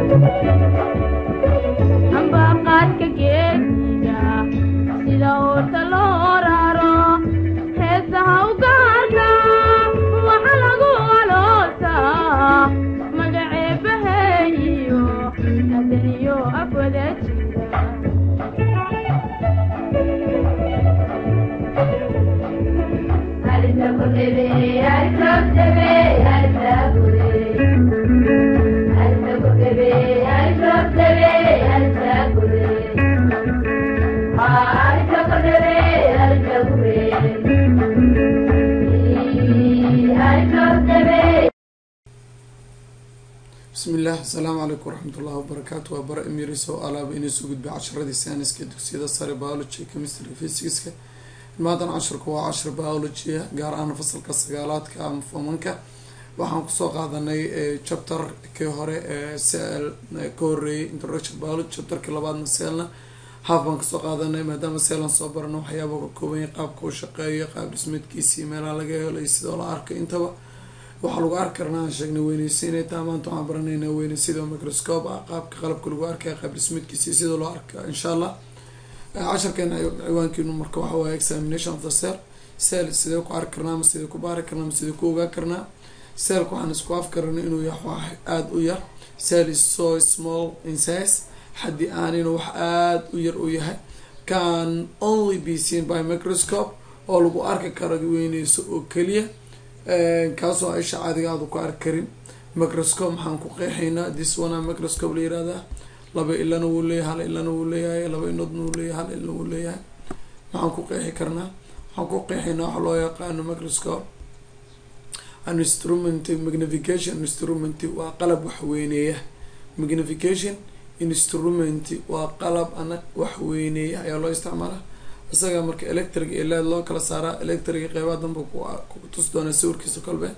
ambaqaadka geediga sida oorta loo raro heesaha u gaarka waxa lagu aloosaa magaceebaheeyo adaniyo afwada jira bismi illah asalaamu calaykum waraxmat ullahi wabarakaatu waa bara emiris oo alaaba inay soo gudbay casharadii sayniska dugsiyada sare biology chemistry physicska maadan casharku waa cashar biology gaar ahaan fasalka sagaalaadka ama fomanka waxaan kusoo qaadanay chapterkii hore ee sel ka horeeyay introduction biology chapterkii labaadna selna haaf baan kasoo qaadanay maadaama seelan soo barano waxyaaba ka koobanya qaabka u shaqeeyo qaab dhismeedkiisii meelaha laga helay sidoo la arkay intaba waxaa lagu arki karnaa aan sheegnay weyneysiinay taa maanta waxaan baranayna weyneysidoo microscope ah qaabka qalabka lagu arkaya qaab dhismeedkiisi sida loo arka insha allah casharkeena ciwaankiinu marka waxa waaye examination of the cell cell sidee ku arki karnaa ma sidee ku baari karnaa ma sidee ku ogaa karnaa cellka waxaan isku afkaranay inuu yahay wax aada u yar cell is so small in size haddii aan inuu wax aada u yar u yahay can only be seen by microscope oo lagu arki karo weyneyso oo keliya kaasoo aisha caadiga aada ku arki karin microscope maxaan ku qeexaynaa this one microscope la yirahdaa laba ilana wuu leeyahay hal ilana wuu leeyahay laba inoodna wuu leeyahay hal ilna wuu leeyahay maxaan ku qeexi karnaa waxaan ku qeexaynaa waxa loo yaqaano microscope an instrument magnification instrument waa qalab waxweyneeya magnification instrument waa qalab ana waxweyneeya ayaa loo isticmaalaa isaga marka electric iyo led loo kala saaraa electriga qeybaha danba kutus doonaa sawirkiisa kolbe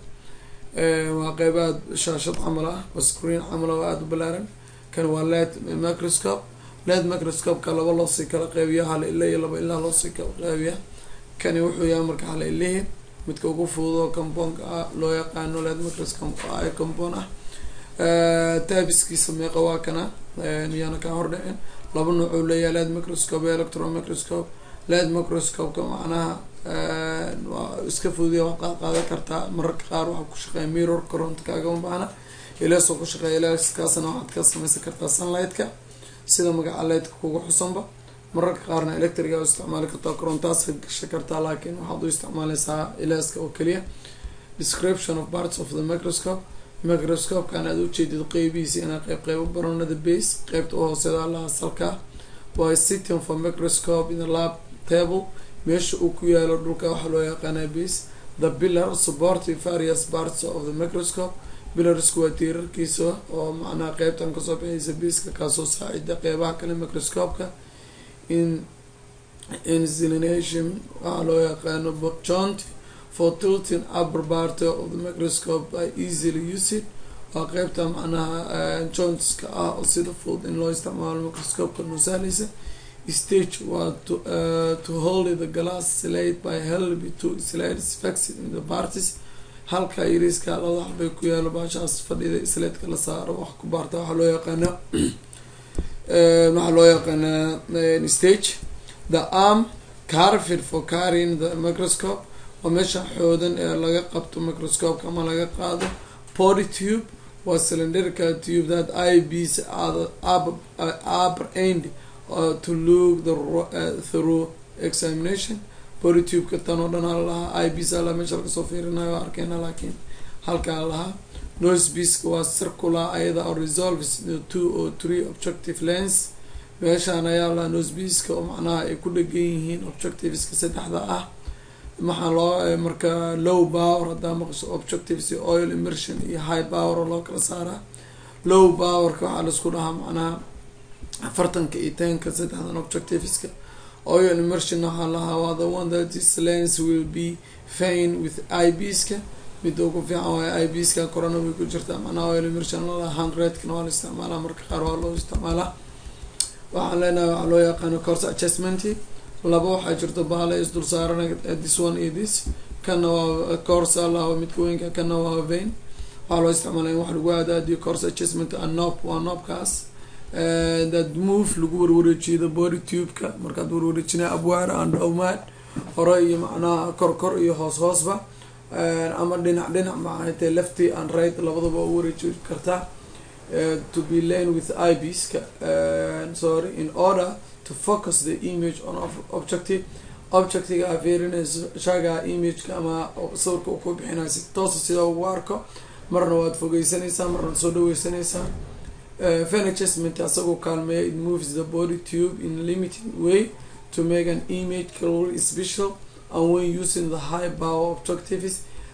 waa qeybaha shaashad camal ah oo screen camal oo aada u balaaran kan waa led microscope led microscope-ka laba loosii kala qeybiya hal ila iyo laba ilaa loosii kala qeybiya kani wuxuu yahay marka hal ilihii midka ugu fududoo compounka ah loo yaqaano led microscope ay compound ah taabiskiisa meeqa waa kana yaana kaa hordhicin laba noocuu leeyahay led microscope iyo electron microscope led microscope-ka macnaha waa iska fududiya waad qaadan kartaa mararka qaar waxaa ku shaqeeya mirror koronto kaagama baahna ileesoo ku shaqeeya ileeskaasna waxaad ka sameysan kartaa sunlight-ka sida magaca lightka kuga xusanba mararka qaarna electriga u isticmaali kartaa korontaas gasha kartaa laakiin waxaad u isticmaaleysaa ileeska oo keliya description of parts of the microscope microscope-kan aad ujeedid qeybihiisa inaa qeyb qeybo baronada base qeybta u hooseeda allaha salkaa waa sitting for microscope in the lab table meesha uu ku yaalo dhulka waxaa loo yaqaanaa base the pillar supportive various parts of the microscope pillarsku waa tiirarkiisa oo macnaha qeybtan kasoo bixaysa baska kaasoo saacida qeybaha kale microscope-ka in insilination waxaa loo yaqaano joint for tilting upper part of the microscope by easily used waa qeybta macnaha jointska ah oo sida fudud in loo isticmaalo microscope-ka nusaaleysa stage waa to, uh, to hold the glass slide by help to slides fixed in the parties halka yariiska labada xabay ku yaalo baashaas fadhida slaidka la saaro wax ku baarta waxaa loo yaqaana waxaa loo yaqaanaa stage the arm carfid for carrying the microscope waa meesha xoodan ee laga qabto microscope ama laga qaado body tube waa cylindrical tube that i bs upper end uh, to look the uh, through examination body tube-ka tan oo dhan hala lahaa i bs ala meesha lagasoo fiirinayo arkeyna laakiin halkaa lahaa nose biska waa circular ayada oo resolves two or three objective lens meeshaan ayaa lahaa nose biska oo macnaha ay ku dhegan yihiin objectiveska saddexda ah maxaa loo marka low power haddaa maqasho objectives iyo oil immersion iyo high power oo loo kala saaraa low powerka waxaa laisku dhahaa macnaha afartanka iyo tenka saddexdan objectiveska oil immersion waxaa lahaa waa the one that this lens will be fine with i bska midda ugu fiican waay i bska corona way ku jirtaa macnaha oil immersion lalaha hundredkana waa la isticmaalaa marka qaar waa loo isticmaalaa waxaan leenahay waxaa loo yaqaano course adjustment laba waxaa jirto baala isdul saaran this one iyo this kana waa course alaha midka weynka kana waa vein waxaa loo isticmaalaya in wax lagu aadaadiyo course adjustment and nob waa noobkaas that move lagu warwareejiyo the body tube-ka markaad warwareejinaya abwaar and dowmaad hore iyo macnaha kor kor iyo hoos hoosba ama dhinac dhinac maxaatee lefty and right labadaba u wareeji kartaa to be lane with ibska sorry in order to focus the image on objective objectiga aa fiirinayso shaga imageka ama sawirka uu ku bixinayo si toosa sida ugu arko marna waad fogeysanaysaa marna soo dhaweysanaysaa fan adjustment asagoo kaalmeeya it moves the body tube in limited way to make an image clearly special and when using the high power objectives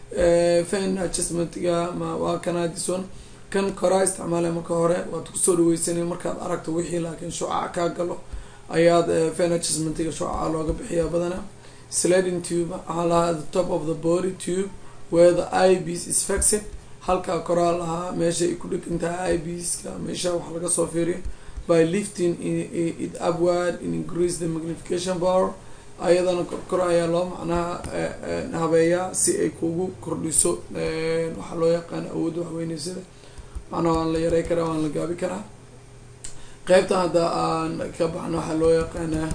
fan adjustmentga ma waa kana this one kan koraa isticmaalay marka hore waad kusoo dhaweysanay markaad aragto wixii laakiin shucaca kaa galo ayaad fan adjustmentiga shucaca looga bixiyaa badana sliding tube waxaa lahaa the top of the body tube where the ibs is fixed halkaa koraa lahaa meesha ay ku dhegan tahay ibska meesha wax laga soo fiiriyo by lifting it upward in increase the magnification power ayadana korkor ayaa loo macnaha habeeyaa si ay kugu kordhiso waxaa loo yaqaana awoodda waxweyneysada macnaha waan la yarey karaa waan la gaabi karaa qeybtan hadda aan ka baxno waxaa loo yaqaanaa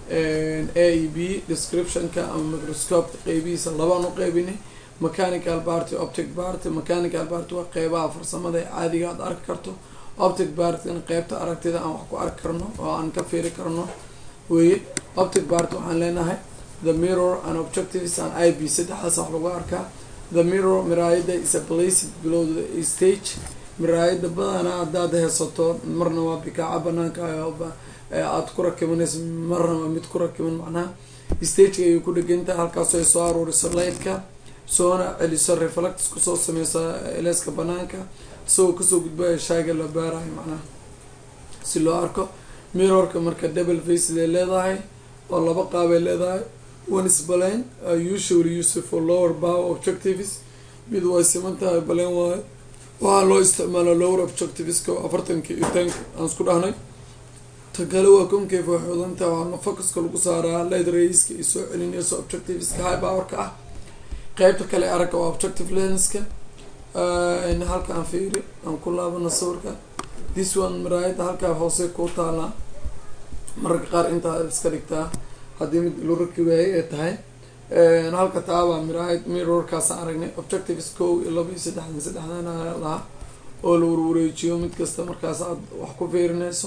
a e b descriptionka ama microscopeka qeybihiisa labaan u qeybinay mechanical party optic party mechanical party waa qeybaha farsamada ee caadiga aad arki karto optic partyna qeybta aragtida aan wax ku arki karno oo aan ka fiiri karno weye optic party waxaan leenahay the mirror and objectives and i b saddexdaas wax lagu arkaa the mirror miraayada is a placed below the stage miraayada badana haddaad heesato marna waa bikaaca banaanka aada ku rakibanayso marna waa mid ku rakiban macnaha stageka ayay ku dhegantahay halkaasoo ay soo aruuriso lightka soona celiso reflects kusoo sameysa eleska banaanka isagoo kasoo gudbaya shaaga la baarayo macnaha si loo arko mirrorka marka double faceday leedahay oo laba qaabay leedahay one is balen usually used for lower power objectives mid way siman tahay balen waayo waxaa loo isticmaala lower objectiveska afartanka iyo tanka aan isku dhahnay ta kale waa concave way xudanta waxaana focuska lagu saaraa light raiska iyo soo celinayso objectiveska high powerka ah qeybta kale aragga waa objective lenska halkaan fiiri aan ku laabano sawirka this one maraayada halkaa hoose ku taalaa mararka qaar intaa iska dhigtaa haddii mid lu raki waayay ay tahay halka taabaa miraayad mirrorkaasaan aragnay objectives kow iyo laba iyo saddexdan saddexdan lahaa oo la warwareejiyo mid kasta markaas aad wax ku fiirinayso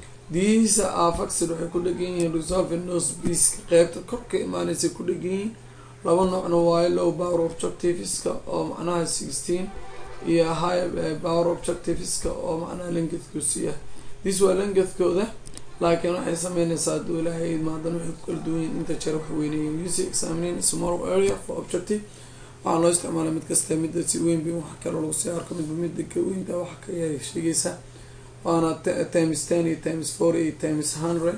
diisa afaxid waxay ku dhegan yihiin resolve nose beaska qeybta korka imaanaysa ku dhegan yihiin laba noocna waayo low power objectiveska oo macnaha sixteen iyo high power objectiveska oo macnaha lengethkusiya this waa lengethkooda laakiin waxay sameynaysaa aduu ilaahay maadan waxay ku kala duwan yihin inta jeer wax weyneeyeen using examining small area for objective waxaa loo isticmaala mid kasta midda si weyn bi wax kale lagu sii arko midba midda ka weynta wax ka yar sheegaysa waana times ten iyo times four iyo times hundred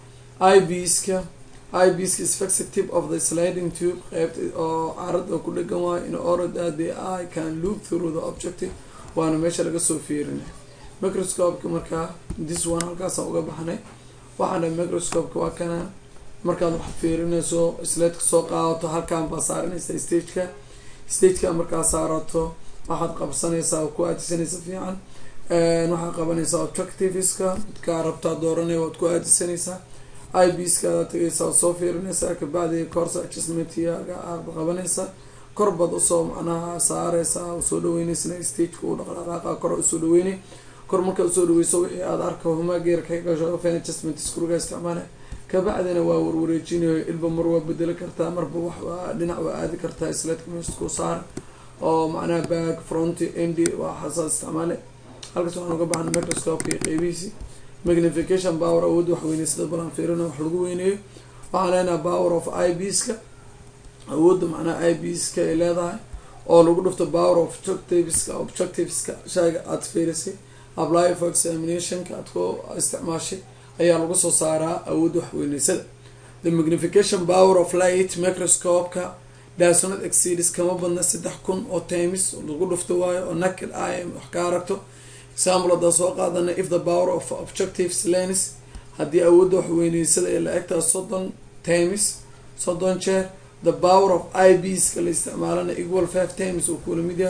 ibska ibska is fixed tip of the sliding tube qeybta oo carad oo ku dhegan waayo in order that the eye can loop through the objective waana meesha laga soo fiirinay microscopeka markaa this one halkaasaan uga baxnay waxaan dhahay microscopeka waa kana markaad wax fiirinayso sledka soo qaadato halkaan baa saaranaysaa stageka stageka markaa saarato waxaad qabsanaysaa oo ku aadisanaysa fiican waxaad qabanaysaa objectiveska midkaa rabtaa dooranaya waad ku aadisanaysaa ibskaada tagaysaa waad soo fiirinaysaa kabacdi course adjustmentyaga aad qabanaysaa kor baad usoo macnaha saareysaa usoo dhaweynaysa stageka uu dhaqdhaqaaqa kor usoo dhaweynay kor markaad usoo dhaweyso wixii aad arka humaageer ka gasho fan adjustment scruga isticmaala kabacdina waa warwareejinayo ilba mar waa bedeli kartaa marba wax dhinac waa aadi kartaa sledka meesku saar oo macnaha back front endi waa xasaas isticmaale halkaas waxaan uga baxna microscopeka iyo qeybihiisi magnification power awoodda wax weyney sida balan fiirina wax lagu weyneeyo waxaan leenaha power of ibska awoodda macnaha ibska ay leedahay oo lagu dhufto power of objectiveska objectiveska shayga aada fiirisay apply for examinationka aad ku isticmaashay ayaa lagu soo saaraa awoodda waxweyneysada the magnification power of light microscopeka dasonad exceeds kama badna saddex kun oo times lagu dhufto waayo oo naked i wax ka aragto example haddaan soo qaadana if the power of objectives lens haddii awoodda waxweyneysada ee la egtaa soddon times soddon jeer the power of ibska la isticmaalana equal five times uu kula mid yahay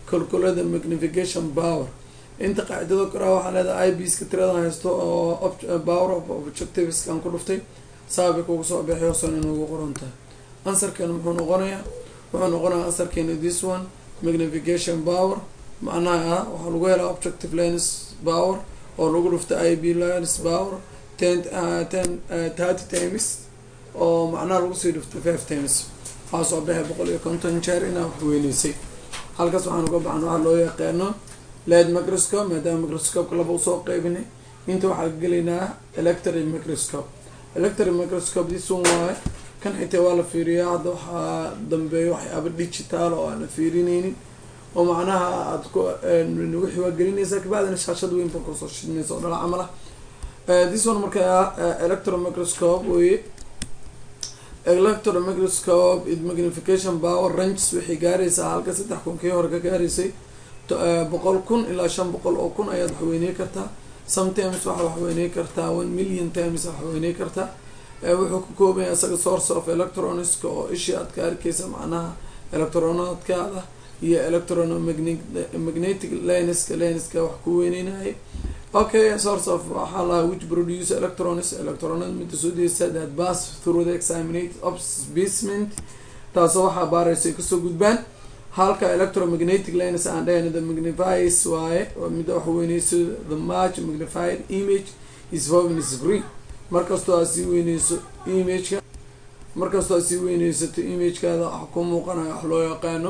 calculate the magnification power inta qaacidada koraa waxaa leedahay ibska tiradan haysto oo power of objectiveskan ku dhuftay saabay kugu soo bixi hoosan inuugu qoran tahay ansarkeena muxuu noqonayaa wuxuu noqonayaa ansarkeena this one magnification power macnaha waxaa lagu helaa objective lens power oo lagu dhuftay i b lens power ten ten thirty times oo macnaha lagu sii dhuftay five times waxaa soo baxay boqol iyo konton jeer inaa wax weyneysay halkaas waxaan uga baxna waxaa loo yaqaano led microscope maadaama microscopeka laba usoo qeybinay inta waxaa gelaynaa electric microscope electric microscope this one waaye kan xitaa waa la fiiriyaa hadda waxaa dambeeya waxyaaba digital oo aan la fiirineynin oo macnaha aad ku wixii waa gelinaysaa kabacdina shaashad weyn ba kusoo shidnaysa oo dhala camal ah this one marka electron microscope weye electron microscope it magnification power ranges waxay gaaraysaa halka saddex kun kii hore ka gaaraysay boqol kun ilaa shan boqol oo kun ayaad waxweyney kartaa sometimes waxaa waxweyney kartaa one million times waxweyney kartaa wuxuu ka koobanya isaga source of electroniska oo ishii aad ka arkeysa macnaha electronaadkaada iyo electromagnetic lenska lenska wax ku weyneynaya okay source of waxaa lahaa which produce electrons electronad mida soo deysa that pass through the examinate obsbasement taasoo waxaa baaraysa ay kasoo gudbaan halka electromagnetic lens aan dhahayna the magnifies waaye mida wax weyneyso the much magnified image is foven is green markastoo aad sii weyneyso imageka markastoo aad sii weyneysato imagekaada wax ku muuqanayo wax loo yaqaano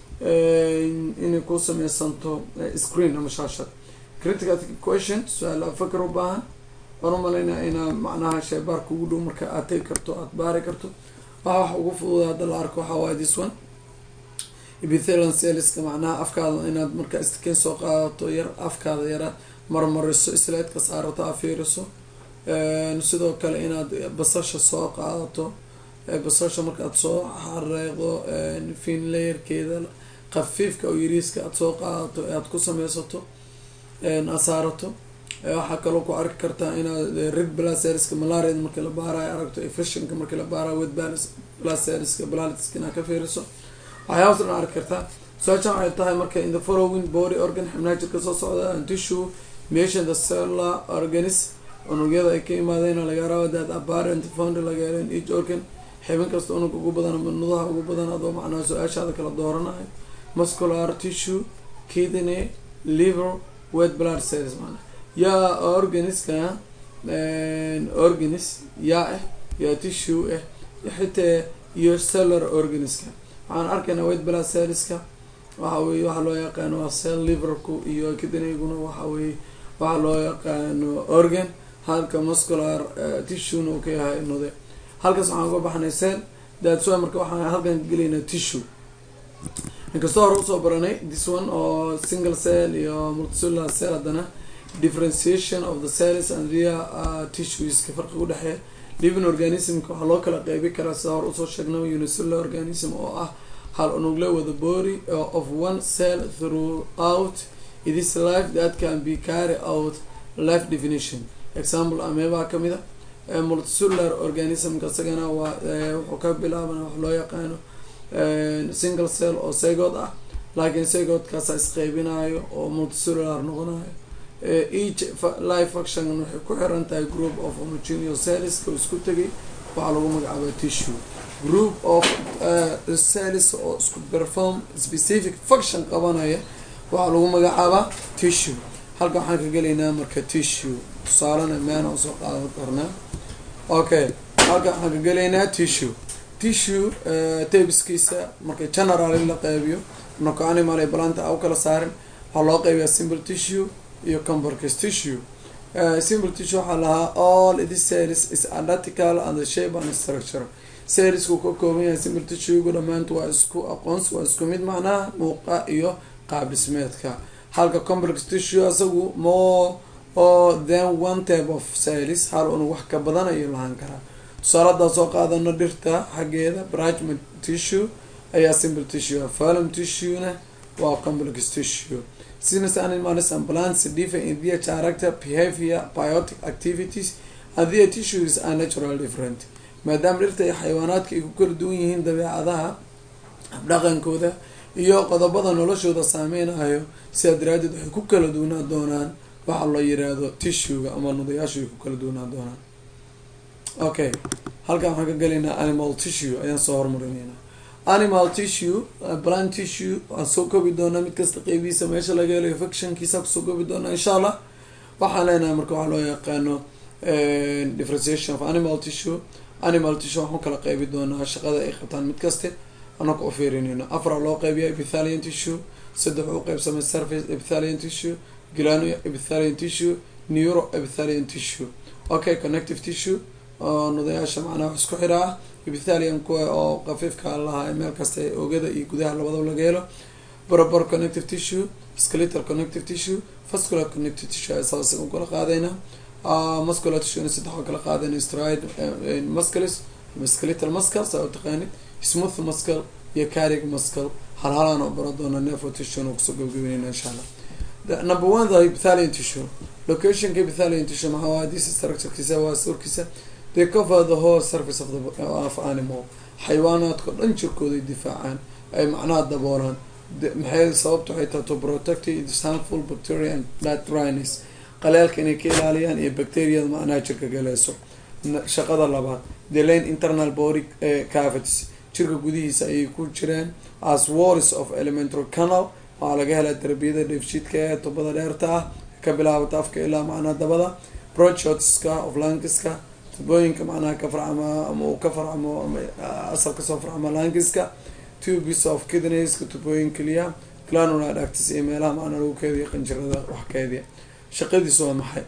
inay ku sameysanto screen ama shaashad critical question su-aal fakar u baahan waan umalaynaa inaa macnaha sheebaar kugu dhow marka aad tegi karto aad baari karto waxa wax ugu fududa hadda la arko waxaa waaye this one epithelian celleska macnaha afkaada inaad markaa istiken soo qaadato yar afkaada yara marmariso slaidka saarato aa fiiriso sidoo kale inaad basasha soo qaadato basasha markaad soo xareeqdo fin layerkeeda khafiifka oo yariiska aada soo qaadato ee aada ku sameysato aad saarato waxaa kaloo ku arki kartaa inaad red blaserska malariada markii la baarayo aragto efishinka markii la baarayo wed blaserska blalitiska inaad ka fiiriso waxyaabas dhan arki kartaa su-aashan waxay tahay marka in the following body organ xibnaha jirka soo socda and tissue mention the cellular organism unugyada ay ka imaadeen laga raba that apparent found laga helo in each organ xibin kasta unug ugu badan ama nudaha ugu badan adoo macnaha su-aashaada kala dooranayo muscular tissue kidney liver wet blood cells maana yaa organiska organis yaa ah yaa tissue ah xitaa iyo cellular organiska waxaan arkaynaa wet blood cellska waxa weye waxaa loo yaqaano waa cell liverku iyo kidneyguna waxa weye waxaa loo yaqaano organ halka muscular tissuna uu ka yahay nude halkaas waxaan uga baxnay cell daadsoa marka waxaan halkan gelaynaa tissue inkastoo hore usoo baranay this one oo single cell iyo multicellular cell haddana differentiation of the cells and real uh, tissueska farqi udhexeeya living organismka waxaa loo kala qeybi karaa sida hore usoo sheegnay unicellular organism oo ah hal unugle wada body of one cell throughout it is life that can be carry out life definition example ameebaa kamid a multicellular organismka isagana waa wuxuu ka bilaabana wax loo yaqaano single cell oo segood ah laakiin segoodkaasa isqeybinayo oo multicellular noqonayo each life function waxay ku xiran tahay group of homogeneous celleska isku tegay waxaa lagu magacaaba tissue group of cells oo isku perform specific function qabanaya waxaa lagu magacaabaa tissue halka waxaan ka gelaynaa marka tissue tusaalena meana usoo qaadan karnaa okay halka waxaan ka gelaynaa tissue tissue tabiskiisa marka general in la qeybiyo noko animal ee balanta a u kala saarin waxaa loo qeybiyaa simple tissue iyo comborcus tissue simple tissue waxaa lahaa all this cells is identical and the shape and structure cellsku ka kooban yahay simple tissue-gu dhammaantu waa isku aqoons waa isku mid macnaha muuqa iyo qaab dhismeedka halka complex tissue isagu more or than one type of cells hal unug wax ka badan ayuu lahaan karaa tusaaladaa soo qaadano dhirta xaggeeda brachma tissue ayaa simple tissue falum tissue-na waa complex tissue since animals and plants differ in their character behavior biotic activities and their tissues are natural different maadaama dhirta iyo xayawaanaadka ay ku kala duwan yihiin dabeecadaha habdhaqankooda iyo qodobada noloshooda saameynayo sidaa daraadeed waxay ku kala duunaa doonaan waxa la yiraahdo tissuega ama nudayaashu ay ku kala duunaa doonaan okay halkan waxaan ka gelaynaa animal tissue ayaan soo hormarinayna animal tissue plant tissue waan soo koobi doonaa mid kasta qeybihiisa meesha laga helayo fictionkiisa kusoo koobi doonaa insha allah waxaan leenahay marka waxaa loo yaqaano differentiation of animal tissue animal tissue waxaan kala qeybi doonaa shaqada ay qabtaan mid kaste anaka u fiirinayno afar loo qeybiya epithalian tissue saddex u qeybsamay surface epithalian tissue glano epithalian tissue neuro epithalian tissue okay connective tissue oo nudayaasha macnaha wax isku xira ah epithalian kuwa oo qafiifka lahaa meel kasta oogada iyo gudaha labadaba laga helo borobor connective tissue skeletal connective tissue vascular connective tissue saas u kala qaadayna muscular tissue saddex oo kala qaadayna stride muscles skeletal muscle saa u taqaanid smooth muscle iyo carig muscle hal halaan oo bara doona nervo tissue na kusoo gabagabeynayna insha allah number one the epithelian tissue locationka epithelian tissue maxaa waa this structurekiisa waa surkiisa they cover the whole surface of the of animal xayawaanaadka dhan jirkooday difaacaan ay macnaha daboolaan maxay sababta waxay tahay to protect its harmful bacteria and blood dryness qaleelka inay ka ilaaliyaan iyo bacteriyada macnaha jirka galeyso shaqada labaad the lane internal body cavities jirka gudihiisa ayay ku jiraan as walls of elementary canal waxaa laga helaa tarbiyada dheefshiidka ee tubada dheerta ah ka bilaabata afka ilaa macnaha dabada brochotska of lankiska tubooyinka macnaha ka farcama ama uu ka farcamo ama asal kasoo farcamo lankiska tubes of kidneska tubooyin keliya glanular ducts iyo meelaha macnaa lagu keediya qanjirada wax keediya shaqadiisu waa maxay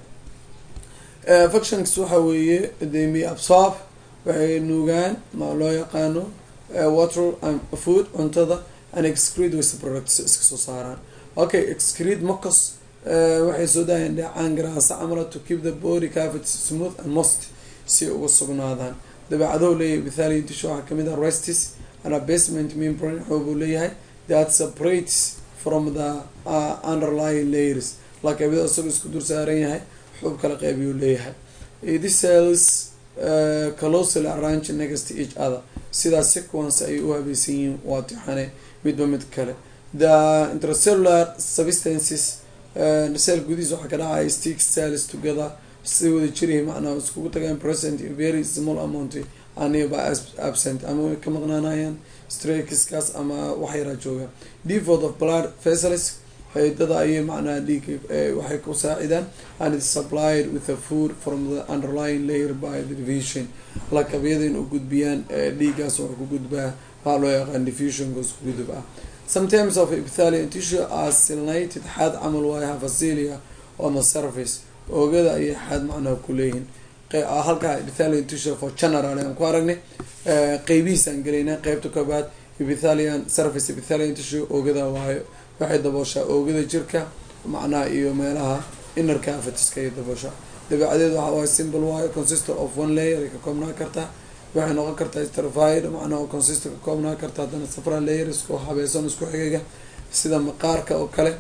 functions waxa weeye they may absorb waxay nuugaan ma loo yaqaano water and food cuntada and excrete waste products iska soo saaraan okay excrete mucus waxay soo daayaan dheecaan garaasa camala to keep the body cavity smooth and most si uga sugnaadaan dabeecadahu leeyahay bithalian tissue waxaa kamid ah restis and a basement membrane xoobuu leeyahay that separates from the uh, underlying layers lakaabida isagoo isku dur saaran yahay xuub kala qeybiyuu leeyahay this cells uh, closely arrange next to each other sidaas sequence ay u habaysan yihiin waa tixane midba mid kale the intracellular substances cell gudihiis waxaa ka dhacaya stick cells together si wada jirihi macnaha iskugu tagaan present very small amount aniba absent ama way ka maqnaanayaan strakiskaas ama wax yaraa jooga default of blood vessels xeedada ayay macnaha dhiig waxay ku saacidaan and it supplied with the food from the underlying layer by the division lakabyada in u gudbiyaan dhiigaas wax ku gudbaa waxaa loo yaqaan diffusionka isku gudub ah sometimes of epithelian tissue are silnated xaad camal waayaha facilia on the surface oogada ayay xaad macnaha ku leeyihiin halkaa epithelian tissue for general aan ku aragnay qeybihiisaan gelaynaa qeybta koobaad epithelian surface epithelian tissue oogada waayo waxay dabooshaa oogada jirka macnaha iyo meelaha inner cavitiska ay dabooshaa dabeecadeed waxa waaye simple waayo consistor of one layer ay ka koobnaa kartaa waxay noqon kartaa stratified macnaha consistor ka koobnaa kartaa haddana several layer isku habeesan isku xigiga sida maqaarka oo kale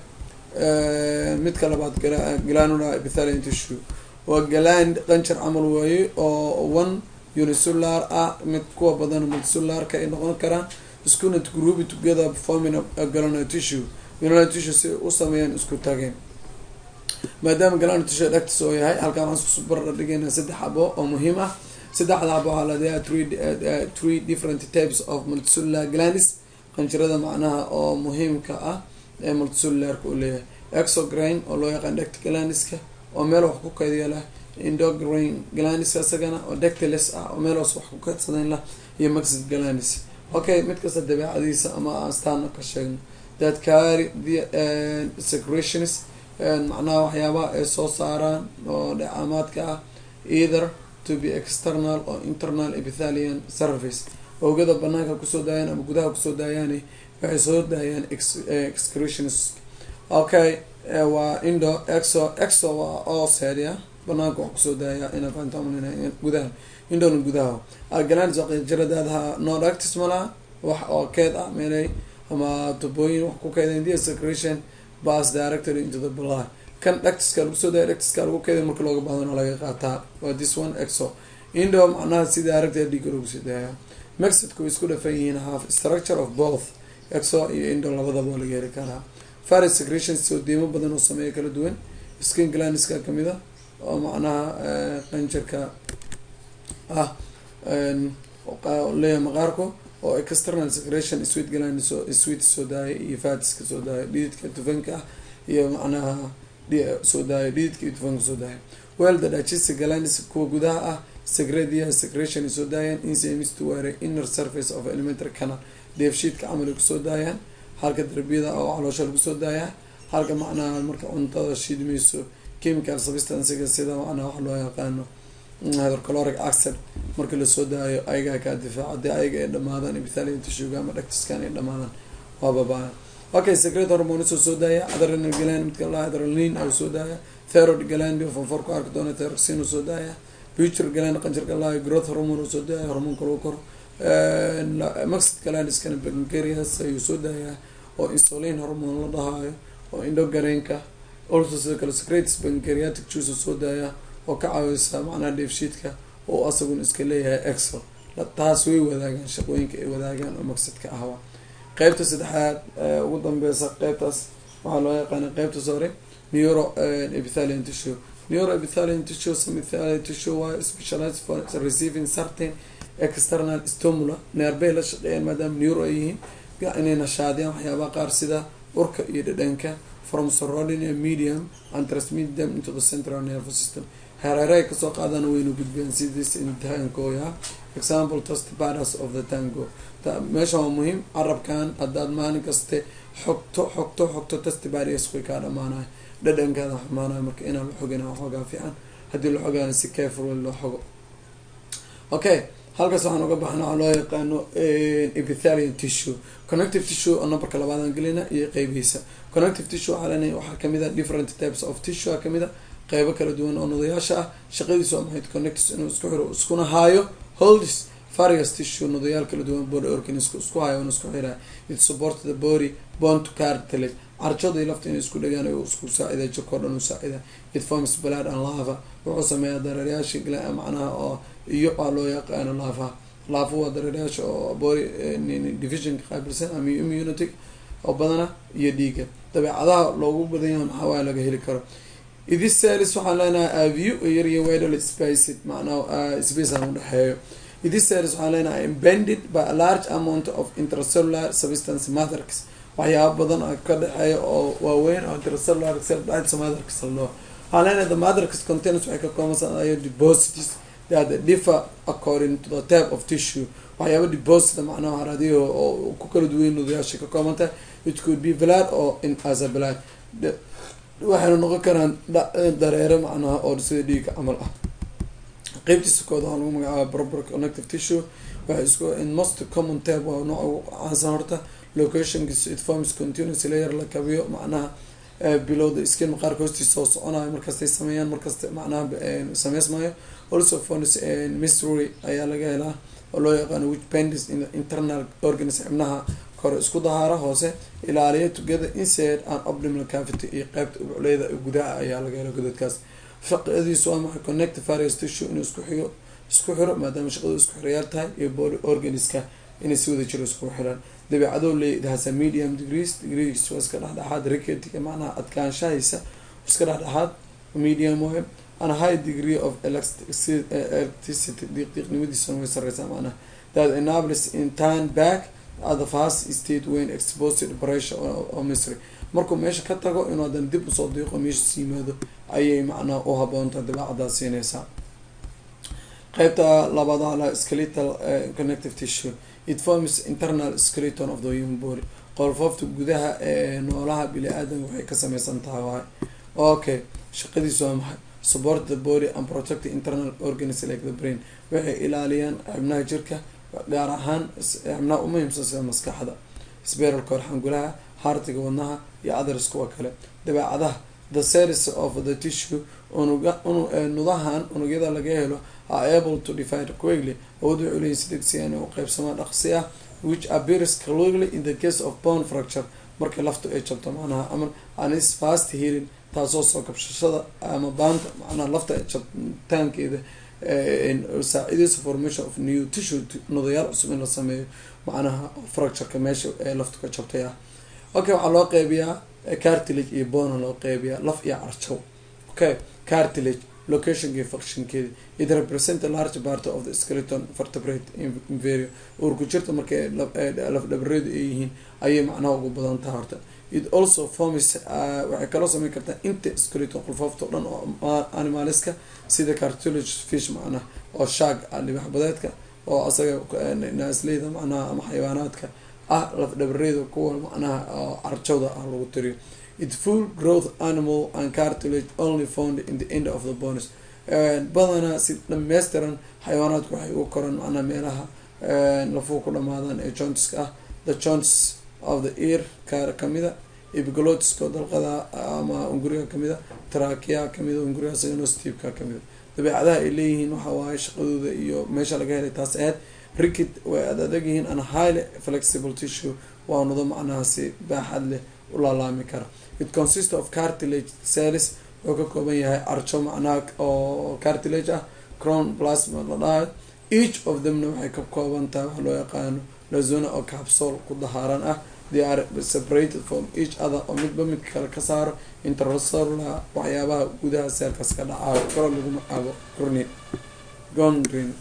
midka labaad glanula epithelian tissue waa galand qanjar camal waaye oo one unicellular ah mid kuwa badan multicellularka ay noqon karaan iskuna group together forming a glanula tissue glanula tissue si u sameeyaan isku tageen maadaama glanula tissue dhagtis oo yahay halkaan waxaan isku bardha dhigayna saddex xabo oo muhiim ah saddexda xabo waxaa ladeeyaa three three different types of multicellular glandis qanjirada macnaha oo muhiimka ah ee multicellularka uu leeyahay exograin oo loo yaqaan dect glandiska oo meel wax ku kaydiya lah indograin glandiska isagana oo dectiles ah oo meel hoos wax ku kaydsadan lah iyo maxid glandis okay mid kasta dabeecadiisa ama astaana ka sheegno that carry the secretions macnaha waxyaabaha ay soo saaraan oo dheecaamaadka ah either to be external or internal epithelian surface oogada banaanka kusoo daayaan ama gudaha kusoo daayaani waxay soo daayaan excretions okay waa indo exo exo waa oosedia banaanka wax kusoo daaya ina faantamn gudaha indona gudaha algalandis qanjiradaadaha nodactis malaha wax oo keed ah meelay ama tubooyin wax ku keedeen the secretion bas directory into the blood kan dhactiska lagu soo daaya dhactiska lagu keeday marka looga bahdana laga qaataa waa this one exo indo macnaha si director dhiiga lagu soo daaya mexidka way isku dhafan yihiin half structure of both exo iyo indo labadaba waa laga heli karaa faris secretions oo diimo badan oo sameeya kala duwan skin glanska kamid a oo macnaha qanjarka ah leeyahay maqaarku oo external secretion sweet gland sweet soo daaya iyo fatiska soo daaya dhididka tufanka ah iyo macnaha soo daaya dhididka iyo tufanka soo daaya well the digestive glands kuwa gudaha ah secrediya secretion soo daayaan enzymes to ware inner surface of elementary canal dheefshiidka camal kusoo daayaan halka darbiyada oo caloosha lagu soo daayaa halka macnaha marka cuntada shiidmayso chemical substancega sida macnaha waxa loo yaqaano hydrocaloric acid marka lasoo daayo ayagaa kaa difaaco haddii ayaga ay dhamaadaan ibithalia tishuga ama dhactiskan ay dhamaadaan waa babaa okay secret hormones oo soo daaya adrenal gland midka la adrenalin oo soo daaya thyroid gland oo fonfor ku arki doona thyroxine oo soo daaya future gland qanjarka lahay growth hormone oo soo daaya hormoonka lagu koro maxid glandskana pancreas ayuu soo daayaa oo insulin hormone la dhahaayo oo indhogareenka also sidoo kale secretis pancreatic juice oo soo daaya oo ka caawisa macnaha dheefshiidka oo asaguna iska leeyahay excel taas way wadaagaan shaqooyinka ay wadaagaan oo maqsadka ahwa qeybta saddexaad ugu dambeysa qeybtaas waxaa loo yaqaana qeybta sore neuro epithalian tissue neuro epithalian tissue some epithalian tissue waa specialized for receiving certain external stimula neerbay la shaqeeyaan maadaama neuro ay yihiin inay nashaadiyaan waxyaabaha qaar sida urka iyo dhadhanka from surrounding a medium and transmit them into the central nervous system hareerahay kasoo qaadana wayna gudbeen sidiis in tangoya example test baras of the tango meesha waa muhiim carabkan haddaad maalin kaste xogto xogto xogto test baris way kaa dhamaanayo dhadhankaada xumaanayo marka inaan la xogina waxoogaa fiican haddii la xogaana si careful loo xogo okay halkaas waxaan uga baxna waxaa loo yaqaano epithalian tissue connective tissue oo numberka labaadaan gelina iyo qeybihiisa connective tissue waxaa leenahay waxaa kamid a different types of tissue a kamid a qeybo kala duwan oo nodayaasha ah shaqadiisu waa maxay connectis inuu isku xiro iskuna haayo holdis various tissue nodayaal kala duwan body organisku isku hayo una isku xiraa it support the body bond to cartilage carjada lafta inay isku dhagaan oo isku saacida jirkao dhan u saacida it forms blood and lava wuxuu sameeyaa dareeryaasha macnaha oo iyo waa loo yaqaano laafa laafa waa dareeryaasha oo body divisionka qaabilsan ama immunity oo badana iyo dhiiga dabeecadaha loogu badan yahay maxaa waaya laga heli karo idis salis waxaan leenahay aview yarya widal spaced macnaha space aan udhexeeyo idis salis waxaan leenahay imbended by a large amount of intercellular substance matrix waxyaaba badan oo ka dhexeeya oo waaweyn oo intercellular matrix loo waxaan leenahay the matrix contains waxay ka koobansanaya deposits that differ according to the type of tissue waxyaaba deposit macnaha haradiyo oo ku kala duwan nudayaasha ka koobantahay it could be blood or in as a blood waxayna noqon karaan dareere macnaha oo sida dhiiga camal ah qeybtiisa kooda waxaa lagu magacaaba proper connective tissue waxay isku in most common type waa nooca ugu caansan horta locationkiisa it forms continuous layer la kabiyo macnaha below the skin maqaarka hoostiisa oo soconayo markastay sameeyaan markasta macnaha sameysmayo also forms mystery ayaa laga helaa oo loo yaqaano which pendis in the internal organs xibnaha kore isku dahaara hoose ilaaliya together inside an abdominal cavity iyo qeybta ubucleyda gudaha ayaa laga hela godadkaas shaqadiisu waa maxay connect various tissue inuu isku xigo isku xiro maadaama shaqadu isku xirayaal tahay iyo body organiska inay si wada jiro isku xiraan dabeecadoo leey it has a medium degrees degrees waa iska dhexdhexaad ricketiga macnaha adkaanshahaysa iska dhexdhexaad medium way and high degree of electricity diiqdiiqnimadiisana way sareysaa macnaha that enables in turn back at the fast state when exposed to pressure oo misry markuu meesha ka tago inuu haddana dib usoo diiqo meesha yimaado ayay macnaha u haboontaha dabeecaddaa siinaysaa qeybta labaad ala skeletal connective tissue it forms internal skeleton of the human body qolfoofta gudaha ee noolaha bili-aadanka waxay ka sameysan tahay waay okay shaqadiisu waa maxay support the body and protect the internal organs like the brain waxay ilaaliyaan xibnaha jirka gaar ahaan xibnaha umuhiimsan sida maskaxda sberalka horxangulaha hartiga wadnaha iyo others kuwa kale dabeecadaha the series of the tissue unuga nudahan unugyada laga helo are able to divide quickly awood waxay leeyihin si degsiya inay u qeybsamaan dhaqsi ah which appears clearly in the case of bone fracture markii laftu ay jabto macnaha ama anis fast healing taasoo soo kabshashada ama baanta macnaha lafta jabtaankeeda saacidaysa formation of new tissue nodayaal cusub in la sameeyo macnaha fractureka meesha ee laftu ka jabtay ah okay waxaa loo qeybiyaa cartilage iyo bona loo qeybiyaa laf iyo carjow okay cartilage locationkii functionkeeda it represent a large part of the skeleton vertebrate inferior uurku jirta markay laf dhabareedu ay yihiin ayay macnaha ugu badan taha horta it also forms waxay kaloo sameyn kartaa inta skeleton qolfoofta o dhan oo animaliska sida cartilage fish macnaha oo shaag libax badeedka oo asaga naasleyda macnaha ama xayawaanaadka ah laf dhabareeda kuwa macnaha oo carjowda ah lagu tiriyo it full growth animal and cartilage only found in the end of the bonus badanaa si dhameystiran xayawaanaadku waxay u koraan macnaha meelaha lafuhu ku dhamaadaan ee jointiska ah the joints of the ear kaar kamida epiglotiska dalqada ama unguriga kamida trakia kamida unguriga saganostiibka kamida dabeecadaha ay leeyihiin waxa waaye shaqadooda iyo meesha laga helay taas aheyd rickid way ad adag yihiin an highly flexible tissue waa nudo macnaha si baaxad leh u laalaami kara it consist of cartilage cells wuxuu ka kooban yahay arjo macnaha oo cartilage ah crown plasma la dhahayo each of themna waxay ka kooban tahay waxa loo yaqaano lazona oo capsol ku dahaaran ah they are separated from each other oo midba midka kale ka saaro intercellular waxyaabaha gudaha seelkaas ka dhacaayo koro lagu magacaabo corni gondrin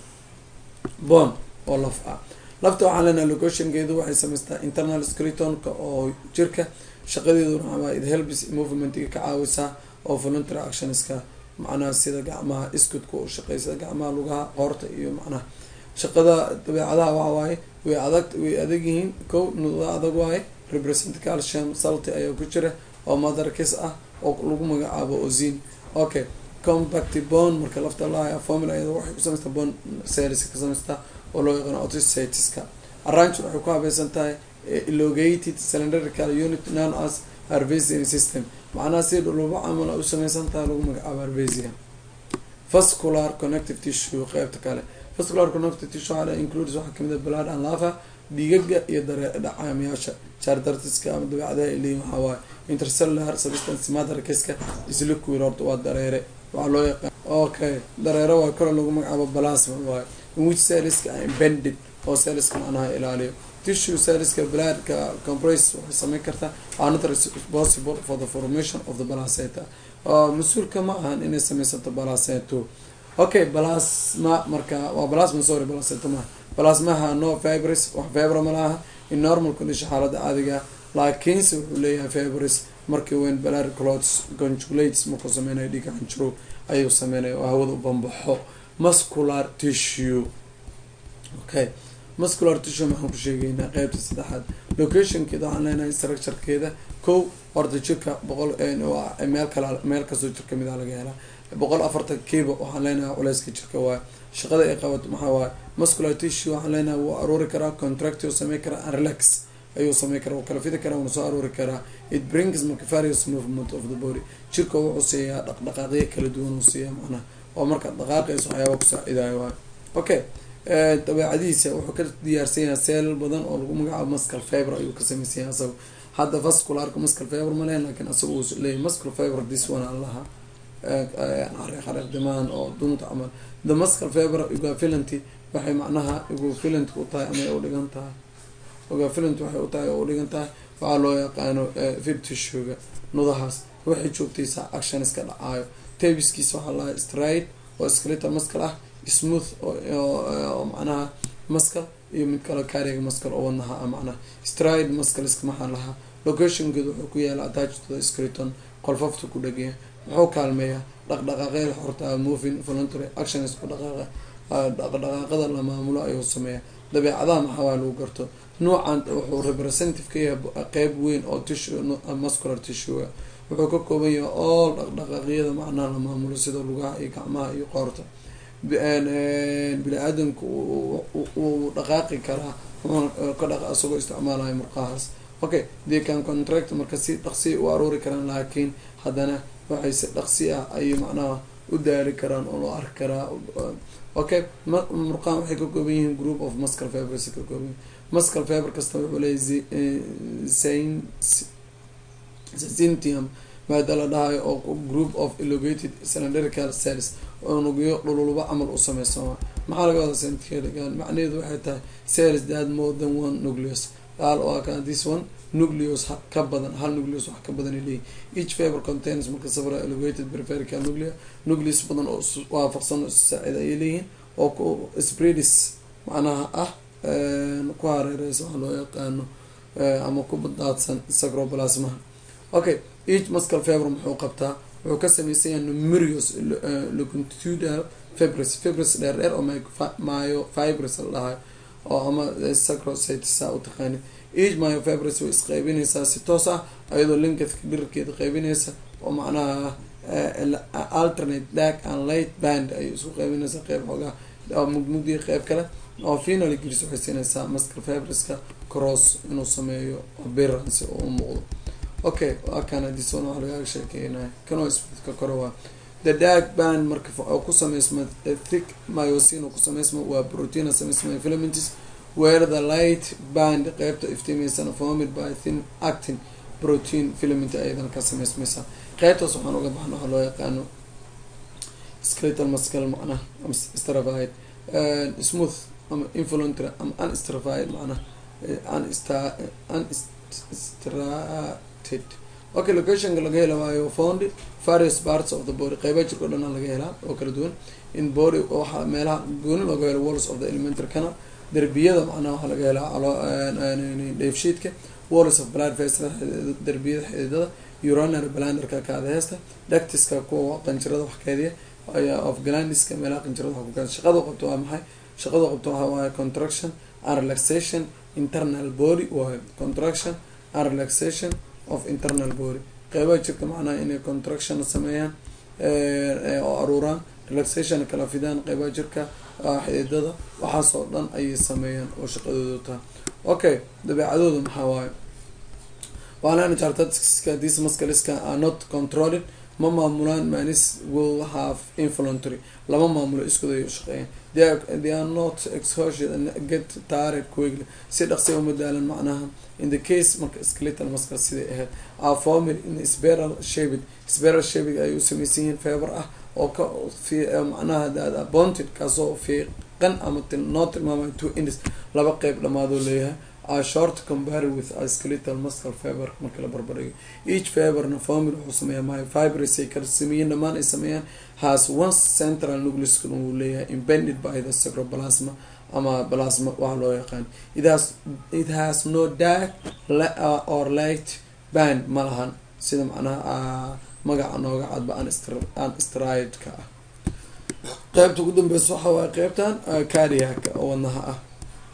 bon oo laf ah lafta waxaan leenahay locationkeedu waxay samaystaa internal skeletonka oo jirka shaqadeeduna waxaa it helps movementga ka caawisaa oo voluntary actionska macnaha sida gacmaha iskudka u shaqeysa gacmaha lugaha qoorta iyo macnaha shaqada dabeecadaha waxa waaye way adag way adag yihiin ko nuda adag waaye represent calcium salty ayaa ku jira oo motherkis ah oo lagu magacaabo ozin okay compact bone marka lafta laaya formula iyada waxay ku samaystaa bone cells ka samaystaa oo loo yaqaano otocyteska arrange waxay ku habaysan tahay elongated cylindrical unit known as harvesian system macnaha si dhulubo camal u sameysan tahay lagu magacaabo harvesia vascular connective tissue qeybta kale vascular connective tissue waxaa includes waxaa kamid a blood and lava dhiigaga iyo dare dhacaamayaasha chardartiska ama dabeecadaha ay leeyihin waxaa waaye intercellular substance motherkiska isliquid horta waa dareere waxaa loo yaqaan okay dareere waa kore lagu magacaabo plasma waaye in which celliska are embedded oo celliska macnaha ilaaliyo tissue celliska bloodka compress waxay sameyn kartaa are not responsible for the formation of the placenta mas-uulka ma ahan inay sameysato placento okay plasma marka waa plasma sorry placenta maaha plasmaha no fibris wax fibra ma laha in normal condition xaalada caadiga laakiinse wuxuu leeyahay fibris markii weyn blood clots conjugulates markuu sameynayo dhiiga xanjiro ayuu sameynaya oo hawada u bambaxo muscular tissue okay muscular tissue maxaan ku sheegeynaa qeybta saddexaad locationkeeda waxaan leenahay structurekeeda kow horta jirka boqol meel kala meel kastoo jir kamid a laga helaa boqol afartan kiiba waxaan leenahay culeyska jirka waaye shaqada ay qabato maxaa waaye muscular tissue waxaan leenahay wuu aruuri karaa contract u samey karaa and relax ayuu samey karaa wuu kala fidi karaa wuuna soo aruuri karaa it brings marka various movement of the body jirka wuxuu siiyaa dhaqdhaqaaqyo kala duwan uu siiyaa macnaha oo marka dhaqaaqayso waxyaaba kusaacidayo waayo okay dabeecadihiisa wuxuu ka diyaarsan yahay seel badan oo lagu magacaabo muscal fiber ayuu ka sameysan yahay asaga hadda vascularka muscal fiber ma lehen lakin asaga uu leeyahy muscal fiber this one aan lahaa xariiq xariiq dimaan oo dunta camal the muscal fiber ugafilanty waxay macnaha ugafilant u tahay ama u dhigan tahay ugafilant waxay u tahay oo u dhigan tahay waxaa loo yaqaano fib tissuega nudahaas waxay joogtaysaa action iska dhacaayo tabiskiisa waxaa lahaa stride oo skeletal muscal ah smooth oo macnaha muscal iyo mid kale kaariga muscal oo wadnaha ah macnaha stride muscalska maxaa lahaa locationkeedu wuxuu ku yaala attached to the skeleton qolfafta ku dhegaya muxuu kaalmeeyaa dhaqdhaqaaqyada xorta moving voluntary action isku dhaqaaqa dhaqdhaqaaqada la maamulo ayuu sameeyaa dabeecadaha maxaa lagu garto nuucan wuxuu representative ka yahay qeyb weyn oo tissue muscular tissue wuxuu ka kooban yahay all dhaqdhaqaaqyada macnaha la maamulo sida lugaha iyo gacmaha iyo qoorta bini aadamku uu dhaqaaqi karaa ka dhaq isagoo isticmaalayo murqahaas okay they can contract marka si dhaqsi u aruuri karaan laakiin haddana waxay si dhaqsi ah ayay macnaha u daali karaan oo loo arki karaa okay murqahan waxay ka kooban yihiin group of muscal fibers ka kooban yihin muscal fiber kasta wuxuu leeyahy zintium maada la dhahayo oo group of elongated cylindrical cells unugyo dhululba camal u sameysama maxaa laga wadaa centkeligan macnaheedu waxay tahay cells that more than one nucleus qaal oo ka this one nucleus ka badan hal nucleus wax ka badan ay leeyihin each fiber contains marka safra elevated peripherical nuclear nucleus badan oo waafaqsan oo saacid ayay leeyihiin oo ku spreadis macnaha ah ku hareereysa waxa loo yaqaano ama ku daadsan sacroplasmaha okay each muscle fiber muxuu qabtaa wuxuu ka sameysan yahay numerous longitudinal fibres fibres dheer dheer oo myo fibres la dhahayo oo ama sacrocytes u taqaani each myo fibres way isqeybinaysaa si toos ah ayadoo linkadka dhirarkeeda qeybinaysa oo macnaha alternate dark and light band ayay isku qeybinaysaa qeyb xoogaa mugmugdii qeyb kale oo finally gris waxay siinaysaa muscle fibreska cross inuu sameeyo appearance oo u muuqdo okay waa kana dison waxaa lagaga sheekeynaya kanoo isbidka kore waa the dark band marka oo ku sameysma thick myosin oo ku sameysma waa protein sameysma filaments where the light band qeybta iftiimeysana formed by thin actin protein filament ayadan ka sameysmaysa qeybtaas waxaan uga baxna waxaa loo yaqaano skeletal muscle macnaha ama stratified smooth ama involuntary ama unstratified macnaha unstrated okay locationka laga hela waayo found various parts of the body qeyba jirka o dhan laga helaa oo kala duwan in body waxaa meelaha gooni looga helo walls of the elementary canal derbiyada macnaha waxaa laga helaa dheefshiidka walls of blood vessel derbiyada xididada urinary blanderka kaadaheesta dactiska kuwa qanjirada wax keediya of glandiska meelaha qanjirada wax ku keeda shaqada qabto waa maxay shaqada qabto waxaa waaye contraction and relaxation internal body waayo contraction and relaxation of internal body qeybaha jirka macnaha inay contraction sameeyaan oo aruuraan relaxation kala fidaan qeybaha jirka xididada waxaasoo dhan ayay sameeyaan oo shaqadooda taha okay dabeecadooda maxaa waaye waana chartska these muscleska are not controlling ma maamulaan manis will have involuntary lama maamulo iskooda ay ushaqeeyaan they are not exhausted and get tired quickly si dhaqsi uma daalan macnaha in the case marka skeletal muscle siday ahayd are formed in spiral shaped spiral shaped ay u samaysan yihiin feber ah oo ka macnaha bonted kaasoo fiiqan ama noo tilmaamay two indes laba qeyb dhamaadoo leeyahay are short compared with a skeletal muscle fiber marka la barbardhigo each fiberna formula wuxuu sameeyaa my fibres ay kala sameeyeen dhammaan ay sameeyaan has one central nucleus uu leeyahay impended by the sacroplasma ama plasma waxa loo yaqaan it has it has no dark or light band ma lahan sida macnaha magaca nooga cadba an stridka ah qeybta ugu dambeysa waxa waaye qeybtan cardiac oo wadnaha ah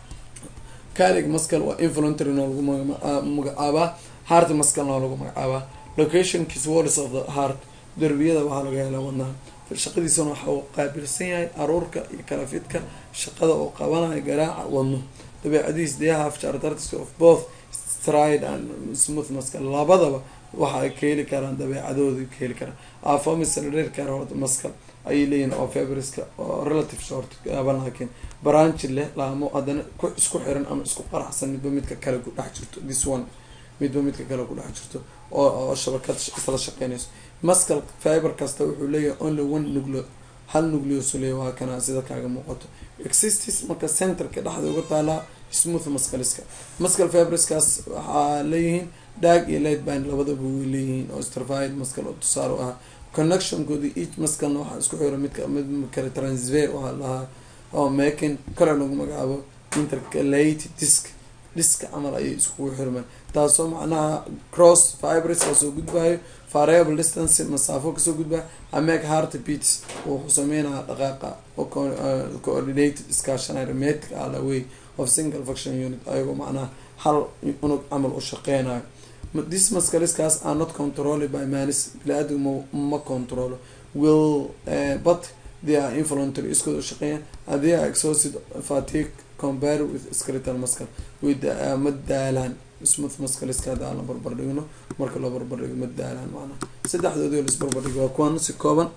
cardiac muscle waa involuntary noo lagu magacaabaa heart muscle noo lagu magacaabaa locationkiis walls of the heart derbiyada waxaa laga helaa wadnaha shaqadiisana waxa uu qaabilsan yahay aruurka iyo kalafidka shaqada oo qabanayo garaaca wadno dabeecadiis they have characteristics of both stride and smooth muscle labadaba waxa ay ka heli karaan dabeecadooda ka heli karaan afomisalreer carot muscle ayay leeyihin oo fabriska oo relative short gaaban laakiin branchi leh laamo haddana ku isku xiran ama isku qaraxsan midba midka kale ku dhex jirto this one midba midka kale ku dhex jirto oo oo shabakad isla shaqeynayso muscle fiber kasta wuxuu leeyahay only one nucleo hal nucleus leeyahy waa kana sida kaaga muuqato existis marka centerka dhexda uga taalaa smooth muscleska muscle fiberskaas waxaa leeyihiin dag iyo light band labadaba way leeyihiin oo stratified muscle oo tusaale u ah connectionkoodi each musclena waxaa isku xira midka mid kale transfer waxaa lahaa oo makin kale lagu magacaabo intercalate disc diska camal ayay iskugu xirmaan taasoo macnaha cross fibres kasoo gudbayo variable distance masaafo kasoo gudbayo ameg heart beats wuxuu sameynaya dhaqaaqa coordinated iskaashanay metric ala way of single function unit ayagoo macnaha hal unug camal u shaqeynayo this muscleskaas are not controlled by manis bili-aadam ma controlo will uh, but they are involuntary iskooda shaqeeyaan and they are exhausted fatigue compared with skeletal muscle with uh, ma daalaan smooth muscleska hadda aan la barbardhigno marka loo barbardhigo ma daalaan macnaha saddexdoodii la isbarbardhigo waa kuwan si kooban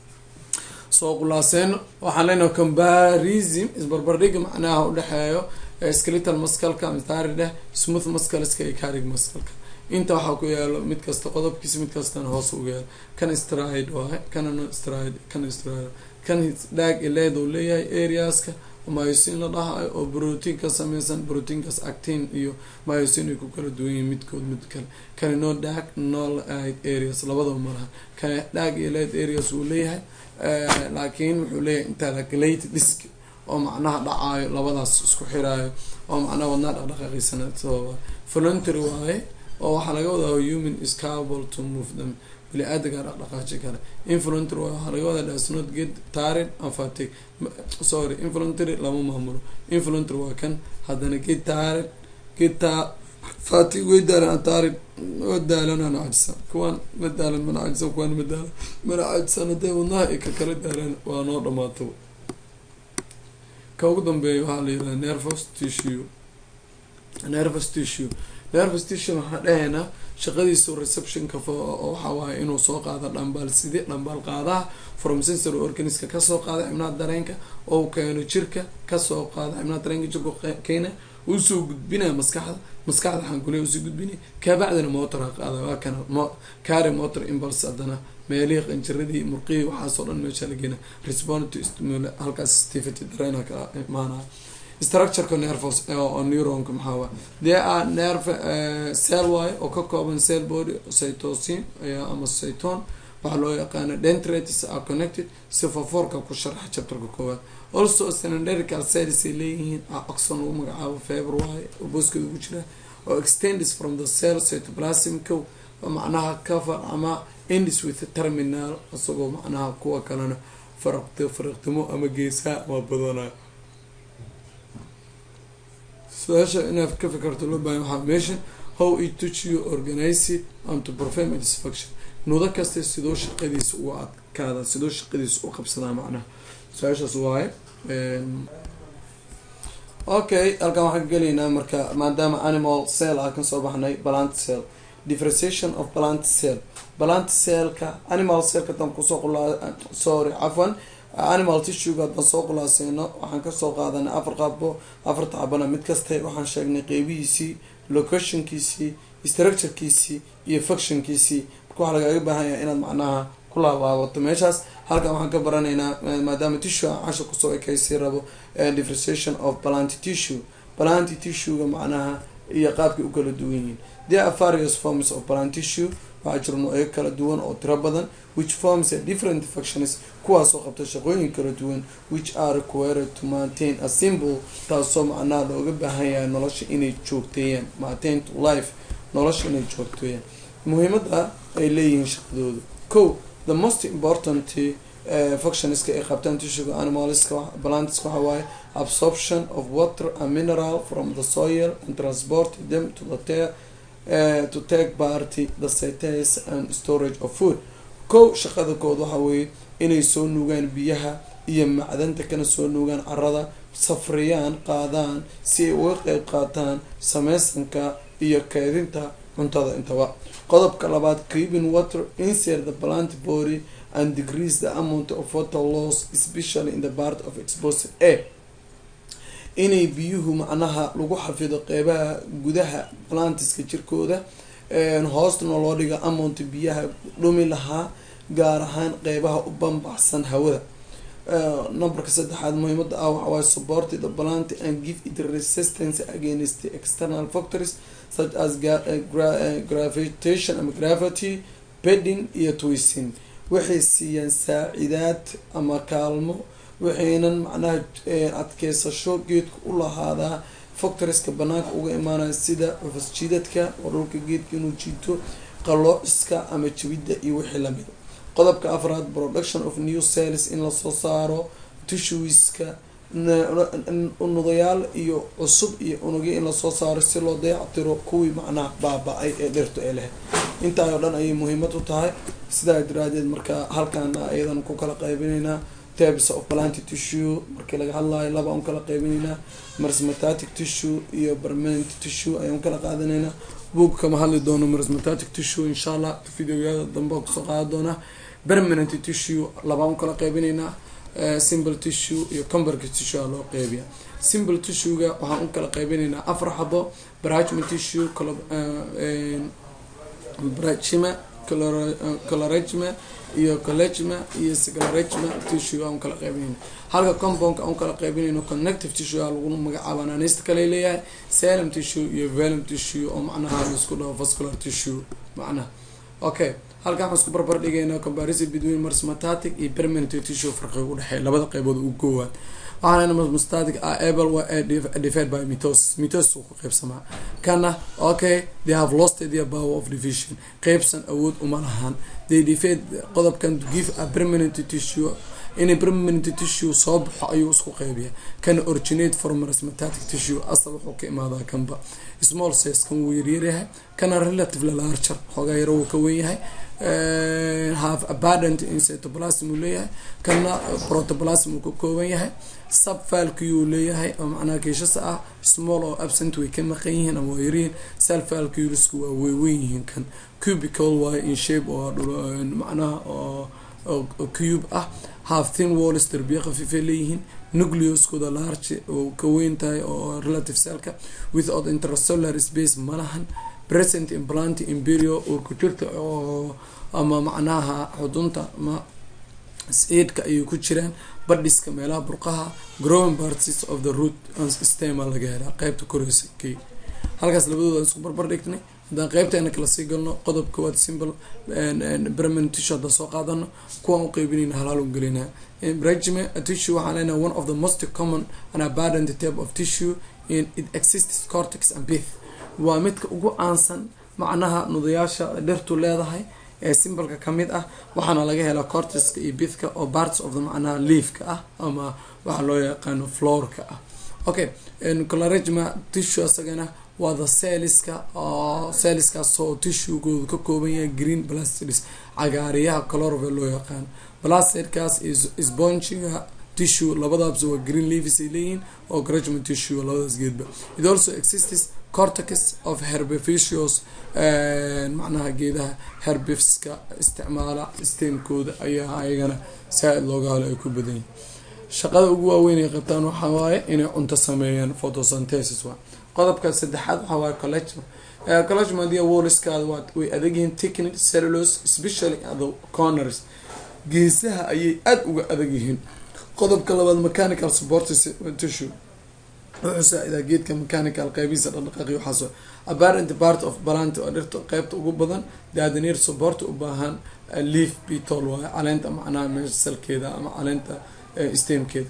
soo qulaaseeno waxaan leenahay combarism isbarbardhiga macnaha udhexeeyo skeletal muscleka mithari dheh smooth muscleska iyo carig muscleka inta waxaa ku yaalo mid kasta qodobkiisa mid kastana hoos uga yaalo kan stride waaye kanana stride kan stride kan dhaag ileed uu leeyahay areaska myosin la dhahayo oo brotiin ka sameysan brotiinkaas actin iyo myosin ay ku kala duwan yihiin midkood mid kale kani no dhaag no light areas labadaba malaha kani dhaag iyo light areas uu leeyahay laakiin wuxuu leeyahay intercalated disk oo macnaha dhacaayo labadaas isku xiraayo oo macnaha wadnaa dhaqdhaqaaqiisana sababa voluntary waaye oo waxaa laga wadaa human is capable to move them bili-aadamka dhaqdhaqaaji kale involuntary waaye waxaa laga wadaa does not get tired and fatigue sorry involuntary lama maamulo involuntary waa kan haddana get tired get fatigue way daalan tired waa daalan ana cajsan kuwaan ma daalan mana cajsan kuwaan ma daalan mana cajsan hadday wadnaha ay ka kala daalaan waa noo dhamaato ka ugu dambeeya waxaa la yihahda nervous tissue nervous tissue nervous tissue waxaa dhahaynaa shaqadiisu receptionka waxa waaye inuu soo qaado dhambaal side dhambaal qaadaha from sensory organiska kasoo qaada xibnaha dareenka oo keeno jirka kasoo qaada xibnaha dareenka jirku keena usoo gudbinaya maskaxda maskaxda xankule usoo gudbinaya kabacdina motora qaada waa kana cari motor impulse haddana meelihii qanjiradii murqihii waxaasoo dhan meesha la geena respond to stimul halkaas stivity dareen kala imaanaya structureka nervos oo neuronka maxaa waa dee a nerve cell waaye oo ka kooban cell body cytosin ama cyton waxaa loo yaqaana dentrates are connected sifafoorka ku sharxa chapterka koowaad also cylindrical cells ay leeyihiin oxon lagu magacaabo feber waaye oo booskooda ugu jira oo extends from the cell cytoplasmka macnaha cover ama ends with terminal isagoo macnaha kuwa kalena faraq faraqtimo ama geesaha ama badanayo su-aasha inaad ka fikarto loo bahan waxaa meesha how it touch you organize it and to perform its function nudo kasta sidoo shaqadiisa u adkaada sidoo shaqadiisa u qabsadaa macnaha su-aashaas waaye okay halkan waxaan ka gelaynaa marka maadaama animal cell ah kasoo baxnay plant cell differentiation of plant cell plant cellka animal cellka dan kusoo qula sorry cafwan animal tissuega haddaan soo qulaaseyno waxaan kasoo qaadanay afar qaabo afarta xabana mid kasta waxaan sheegnay qeybihiisii locationkiisii structurekiisii iyo fuctionkiisii marka waxaa lagaaga baahan yahay inaad macnaha ku laabaabato meeshaas halkan waxaan ka baranaynaa maadaama tissue aan casha kusoo ekeysii rabo differentiation of plant tissue plant tissuega macnaha iyo qaabkay u kala duwan yihiin there are various forms of plant tissue waxaa jiro noocyo kala duwan oo tiro badan which forms a different functions kuwaasoo qabta shaqooyin kala duwan which are required to maintain a symbol taasoo macnaha looga baahan yahay nolosha inay joogteeyaan maintain to life nolosha inay joogteeyaan muhiimada ay leeyihiin shaqadooda ko the most important uh, functionska ay qabtaan tissuega animalska plantiska waxa waaye absorption of water and mineral from the soil and transport them to the tear Uh, to take party the cites and storage of food kow shaqada kood waxa weeye inay soo nuugaan biyaha iyo macdanta kana soo nuugaan carada safriyaan qaadaan si ay uga qeyb qaataan sameysanka iyo keedinta cuntada intaba qodobka labaad creeping water insert the plant body and decrease the amount of water loss especially in the part of exposed air inay biyuhu macnaha lagu xafido qeybaha gudaha plantiska jirkooda hoostana loo dhiga amount biyaha dhumi lahaa gaar ahaan qeybaha u bambaxsan hawada numberka saddexaad muhiimada ah waxawaaye support the plant and give it resistance against the external factors such as gravitation ama gravity bedding iyo twisting waxay siiyaan saacidaad ama kaalmo waxaynan macnaha adkeysasho geedka u lahaadaa factoriska banaanka uga imaanaya sida cufas jiidadka oo dhulka geedka inuu jiito qaloociska ama jabidda iyo wixii lamida qodobka afraad production of new cells in lasoo saaro tishuiska unugayaal iyo cusub iyo unugya in lasoo saaro si loo dayactiro kuwii macnaha baaba-ay ee dhirtu ee leh intaa oo dhan ayay muhiimad u tahay sidaa daraadeed marka halkaana ayadan ku kala qaybinaynaa tabs of plant tissue markii laga hadlayo laba aan kala qeybinaynaa marsmatatic tissue iyo permanent tissue ayaan kala qaadanaynaa boog kama hadli doono marsmatatic tissue insha allah videoyada dambe kusoo qaada doonaa permanent tissue laba aan kala qeybinaynaa simple tissue iyo comberka tissue aa loo qeybiya simple tissuega waxaan u kala qeybinaynaa afar xabo brachman tissue brachima coloragma iyo collegma iyo scleragma tissue aan kala qaybinayno halka compoundka aan kala qaybinayno connective tissue a lagu magacaaba naaneysta kale leeyahay salum tissue iyo velum tissue oo macnaha laisku dhaho vascular tissue macnaha okay halkan waxaan isku barbar dhigaynaa comparison between marsmatatic iyo permanent tissue farqiga udhexeeya labada qeybood ugu goowaad waxaana marsmatatic are able divided by mitosis mitosis uu ku qeybsamaa kana okay they have lost their power of division qeybsan awood uma lahan they divide qodobkan to give a permanent tissue inay permanent tissue soo baxo ayuu isku qeybiya kana originate from marsmatatic tissue asal wuxuu ka imaadaa kanba small size kan wuu yaryaryahay kana relatively larger xoogaa yaro wuu ka wen yahay have abundant in cytoplasm uu leeyahay kana protoplasm uu ka kooban yahay subfalky uu leeyahay oo macnaha keeshasa ah small oo absent way ka maqan yihiin ama waa yaryihiin selfalculusku waa weyweyn yihiin kan cubical waayo in shape oo macnaha oo cube ah half thin walls darbiya khafiifay leeyihiin nucleoskooda large oo ka weyn tahay oo relative cellka without intercellular space malahan present implant imperial oo ku jirta oo ama macnaha xudunta ma seedka ayay ku jiraan badhiska meelaha burqaha growing parts of the root stema laga helaa qeybta koreysa k halkaas labadooda isku barbar dhignay haddaan qeybteena kala sii galno qodob kowaad simple permanent tissue haddaan soo qaadano kuwaan u qeybinayna halaal u gelinaa regime tissue waxaan leenahay one of the most common and abundant type of tissue in it exists cortex and pith waa midka ugu aansan macnaha nudayaasha dhirtu leedahay ee simbalka kamid ah waxaana laga helaa cortiska iyo bithka oo parts of the macnaha leafka ah ama waxa loo yaqaano floorka ah okay coloregma tissue asagana waa the celliska oo celliskaasoo tissuegoodu ka kooban yahay green blastids cagaariyaha colorvel loo yaqaano blastidkaas spongiga tissue labadaas waa green leaves ay leeyihiin oo gragma tissue labadaas geedba it also exists cortex of herbificios macnaha geedaha herbifiska isticmaala stemkooda ayaa ayagana saa-id looga halo ay ku badan yihin shaqada ugu waaweyn ay qabtaan waxaa waaye inay cunto sameeyaan photosynthesis waa qodobka saddexaad waxaa waaye collegma collegma haddii woliskaada waa way adagyihiin technic cellulose especially the corners geesaha ayay aada uga adag yihiin qodobka labaad mechanical support tissue wuxuu saa-idaa geedka mechanical qeybihiisa dhaqdhaqaaqi waxaas apparent part of balant oo dhirta qeybta ugu badan daadaniir support u baahan leaf bitol waayo caleenta macnaha meesha salkeeda ama caleenta stemkeeda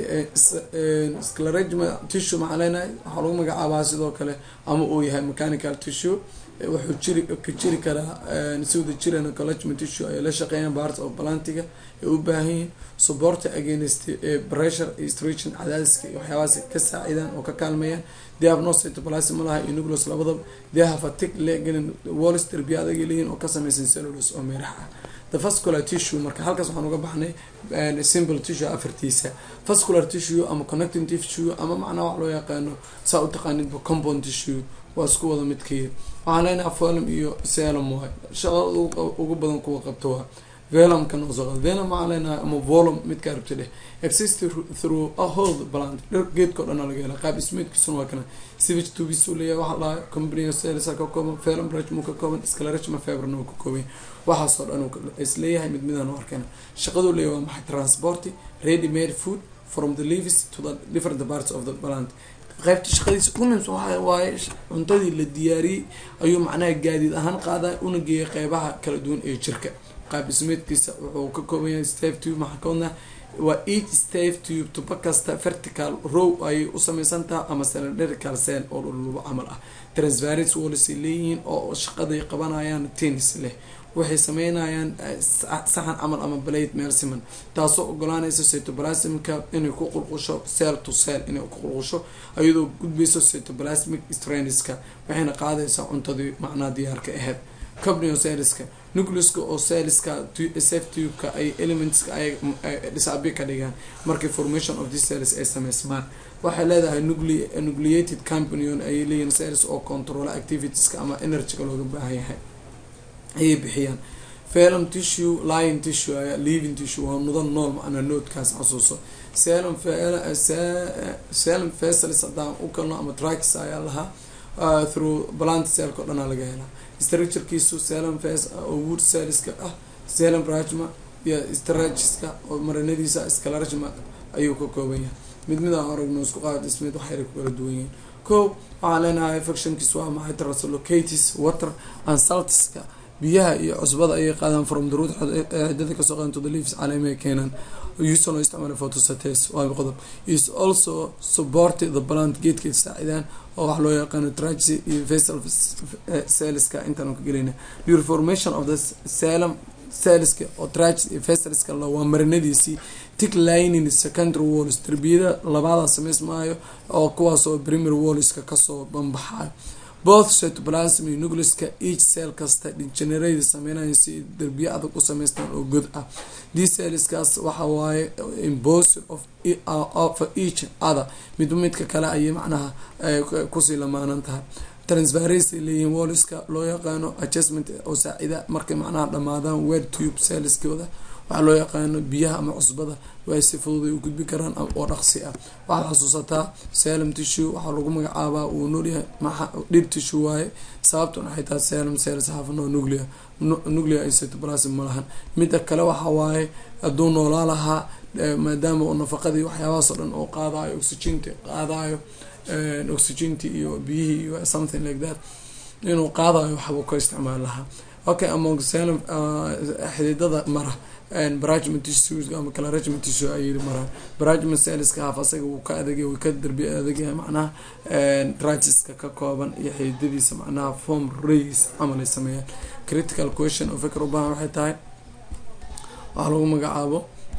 scleregma tissue maxaa leenahay waxaa lagu magacaabaa sidoo kale ama uu yahay mechanical tissue wuxuu jiri ka jiri karaa si wada jirana collegma tissue ay la shaqeeyaan parts of balantiga ay u baahan yihiin support against pressure iyo stretching cadaadiska iyo waxyaabahaas ka saacidaan oo ka kaalmeeyaan they have no cytoplasm malaha iyo nucleus labadaba they have a tick legelin walls derbiya adag leeyihin oo ka sameysan cellulose oo meerax ah the vascular tissue marka halkaas waxaan uga baxnay simple tissue afartiisa vascular tissue ama connecting tissue ama macnaa wax loo yaqaano saa u taqaanidba compound tissue waa isku wada midkeeda waxaan leenahay velum iyo selum waay shaqada ugu badan kuwa qabto waa velumka noosoo qad velum waxaan leenahay ama volum midka rabta dheh exist through a whole plant dhir geedkao dhan laga hela qaab ismeedkiisuna waa kana sivage tubis uu leeyahay waxaa lahaa company celsa ka kooban velum rajmu ka kooban sclerachma fibrna uu ka kooban waxaasoo dhan isleeyahay mid midaan u arkana shaqaduu leeyahay waa maxay transport ready made food from the leaves to the different parts of the plant qaybta shaqadiisa ugu muhiimsan waxa waaye cuntadii la diyaariyey ayuu macnaha gaadiid ahaan qaadaa una geeyay qeybaha kala duwan ee jirka qaab ismeedkiisa wuxuu ka kooban yahay stave tube maxaa kawadna waa each stave tube tuba kasta vertical row ayay u sameysan taha ama cylindrical cell oo dhullubo camal ah transvaris wallisay leeyihiin oo shaqaday qabanayaan tennis leh waxay sameynayaan saxan camal ama balade meel siman taasoo ogolaanaysa cytoplasmika inay ku qulqusho cell to cell inay ku qulqusho iyadoo gudbayso cytoplasmic stranska waxayna qaadaysaa cuntadii macnaha diyaarka aheyd cobneocelska nucleuska oo celska sftubeka ay elementska ay dhisabi ka dhigaan markii formation of this cells ay sameysmaan waxay leedahay nucleated companion ayay leeyihin cells oo controla activitieska ama energyga looga baahan yahay ayay bixiyaan velum tissue lion tissue ayaa living tissue waa mudan nool macnaa noodkaas xasuuso selum selum facilis haddaan u kalno ama tracks ayaa lahaa through plant cellka o dhanaa laga helaa structurekiisu selum face oo wood cellska ah selum rajma iyo stragiska oo marinadiisa scalarjma ayuu ka kooban yahay mid mid aan aragno isku qaad ismid waxayna ku kala duwan yihiin ko waxaan leenahay factionkiis waa maxay traslocatis water and saltiska biyaha iyo cusbada ayay qaadaan from the root xidada kasoo qaadan to the leaves caleemay keenaan usual loo isticmaala photosynthesis waa qodob is also support the plant geedka saacidaan oo wax loo yaqaano tragy iyo vessel cellska intaan ka gelayna reformation of the salem cellska oo tragy iyo vesselska la waa marinadiisii tick lining secondary walls derbiyada labaada samaysmaayo oo kuwaas oo primary wallska kasoo banbaxayo both cytoplasm iyo nucleuska each cell kasta degenerate sameynayo si derbiye adag u sameystaan oo god ah these cellskaas waxa waaye imposture of of each other midba midka kale ayay macnaha kusii lamaanan tahay transparency leeyihiin walliska loo yaqaano adjustment oo saacida markay macnaha dhamaadaan wed tube cellskooda waxaa loo yaqaano biyaha ama cusbada way si fudud ay u gudbi karaan oo dhaqsi ah waxaad xasuusataa selum tissue waxaa lagu magacaabaa uu noolyahay dhib tissue waaye sababtuna waxay tahay selum cells hafan oo nuclea nuclea iyo cytoplasm ma lahan midda kale waxa waaye hadduu noolaa lahaa maadaama uu nafaqadii waxyaabahaas oo dhan oo qaadayo oxyginta qaadayo oxyginti iyo biyihii iyo something like that inuu qaadayo waxbuu ka isticmaali lahaa okay among selum xididada mara baragment tissues ama claragement tissue ayay maraan baragment cellska haf asaga wuu ka adagay wuu ka darbi adagyahay macnaha tragiska ka kooban iyo xididadiisa macnaha form rays camal ay sameeyaan critical question oo fikr u baahan waxay tahay waxaa lagu magacaabo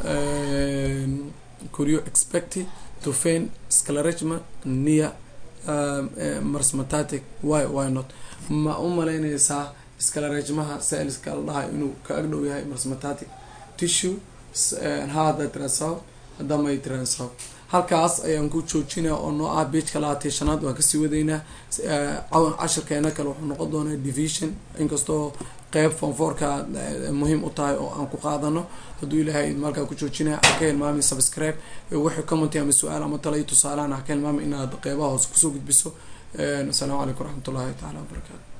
curio expecti to fein sclaragma nia marsmatatic why why not ma u malaynaysaa sclaragmaha cellska la dhahay inuu ka agdhow yahay marsmatatic tissue hada transow hadamay transow halkaas ayaan ku joojinaa oo noo ah beijka labaatay shanaad waan kasii wadaynaa cashirkeena kale wuxuu noqon doonaa division inkastoo qeyb fonfoorka muhiim u tahay oo aan ku qaadano hadduu ilaahay malkaa ku joojinaya haka hilmaami subscribe wixii commenty ama su-aal ama tala iyo tusaalahan haka hilmaami inaad qeybaha hoose kusoo gudbiso asalaamu calaykum waraxmat ullahi taala wabarakaatu